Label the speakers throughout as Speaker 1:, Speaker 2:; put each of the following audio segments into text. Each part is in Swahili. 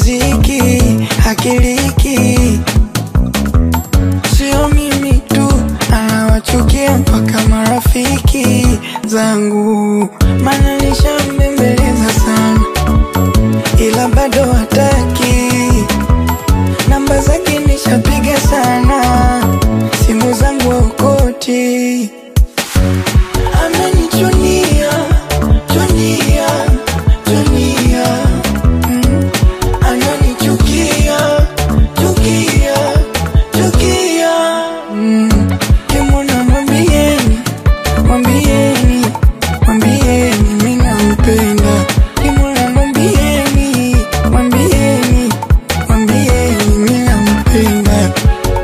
Speaker 1: riziki hakiliki, sio mimi tu, anawachukia mpaka marafiki zangu, maana nishambembeleza sana, ila bado hataki. Namba zake nishapiga sana, simu zangu okoti, amenichunia chunia chunia mm. Ananichukia chukia chukia mm. Kimwona mwambieni mwambieni mwambieni mimi nampenda. Kimwona mwambieni mwambieni mwambieni mimi nampenda.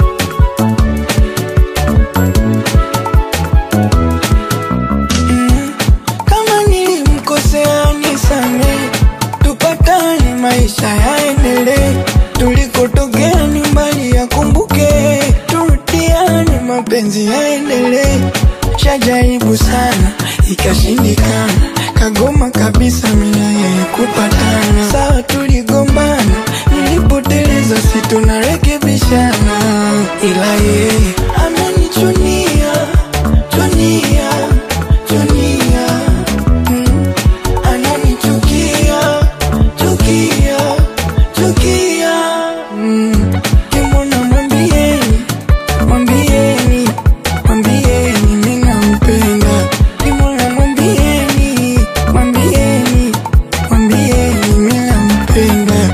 Speaker 1: Mm. Kama nilimkosea nisamehe, tupatane, maisha yaendelee. Tulikotokea ni mbali, yakumbuke, turudiane, mapenzi yaendelee. Shajaribu sana ikashindikana, kagoma kabisa mimi na yeye kupatana. Sawa, tuligombana, nilipoteleza, si tunarekebishana, ila yeye amenichunia chunia chunia mm. Ananichukia chukia chukia mm. Kimwona mwambieni mwambieni mwambieni mimi nampenda. Kimwona mwambieni mwambieni mwambieni mimi nampenda.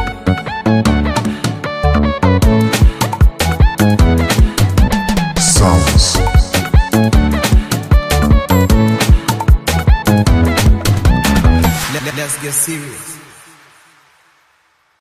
Speaker 2: Sounds.
Speaker 3: Let, let's get serious.